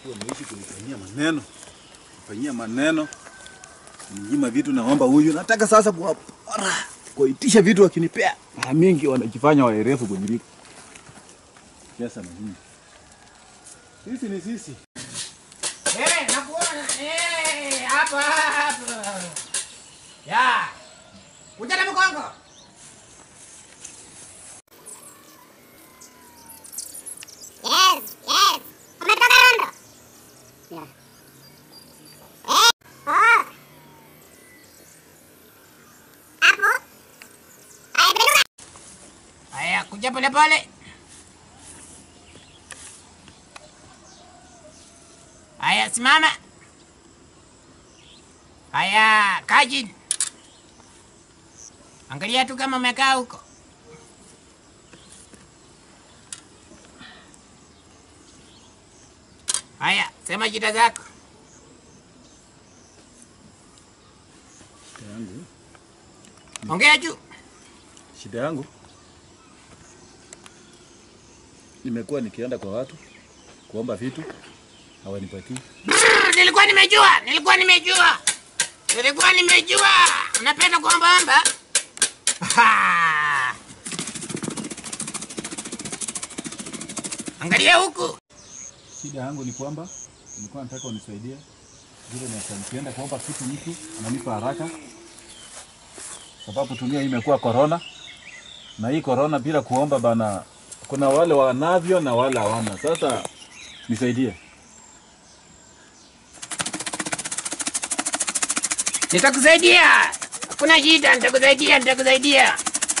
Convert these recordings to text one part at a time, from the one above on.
kuwa naishi kunifanyia maneno, kufanyia maneno, ninyima vitu, naomba huyu, nataka sasa kuwapora, kuitisha vitu, wakinipea mara mingi wanajifanya waerefu kuniliko pesa na nini. Sisi ni sisi. Eh, nakuona. Eh, hapa hapa. Ya. Kuja na mkongo. Yes, yes. Umetoka Rondo? Yeah. Eh, oh. Hapo? Haya, penduka. Haya, kuja pole pole. Haya, simama. Haya, kaa chini. Angalia tu kama umekaa huko. Haya, sema shida zako. Shida yangu, Ongea juu. shida yangu nimekuwa nikienda kwa watu kuomba vitu hawanipatii. Brrr, nilikuwa nimejua, nilikuwa nimejua, nilikuwa nimejua unapenda kuombaomba. Ha! Angalia huku. Shida yangu ni kwamba nilikuwa nataka unisaidie vile naweza nikienda kuomba kitu mtu ananipa haraka, sababu dunia hii imekuwa korona, na hii korona bila kuomba bana, kuna wale wanavyo na wale hawana. Sasa nisaidie. Nitakusaidia, hakuna shida, nitakusaidia, nitakusaidia.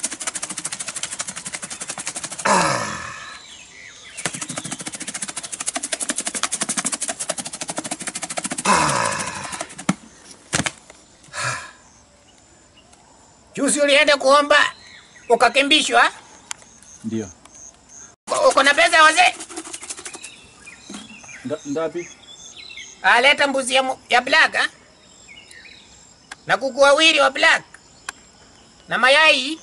Juzi ulienda kuomba ukakimbishwa, Ndio Uko- uko na pesa wazee? Nda- ndapi? aleta mbuzi ya, mu- ya black ha? na kuku wawili wa black na mayai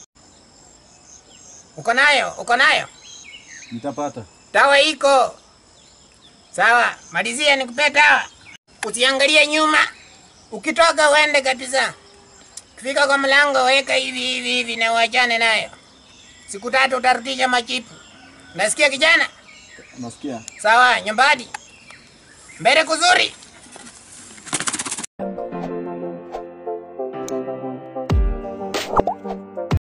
uko nayo uko nayo Nitapata. dawa iko sawa malizia nikupea dawa usiangalie nyuma ukitoka uende kabisa ukifika kwa mlango weka hivi hivi hivi na uachane nayo siku tatu utarudisha machipu nasikia kijana Nasikia. sawa nyumbani mbele kuzuri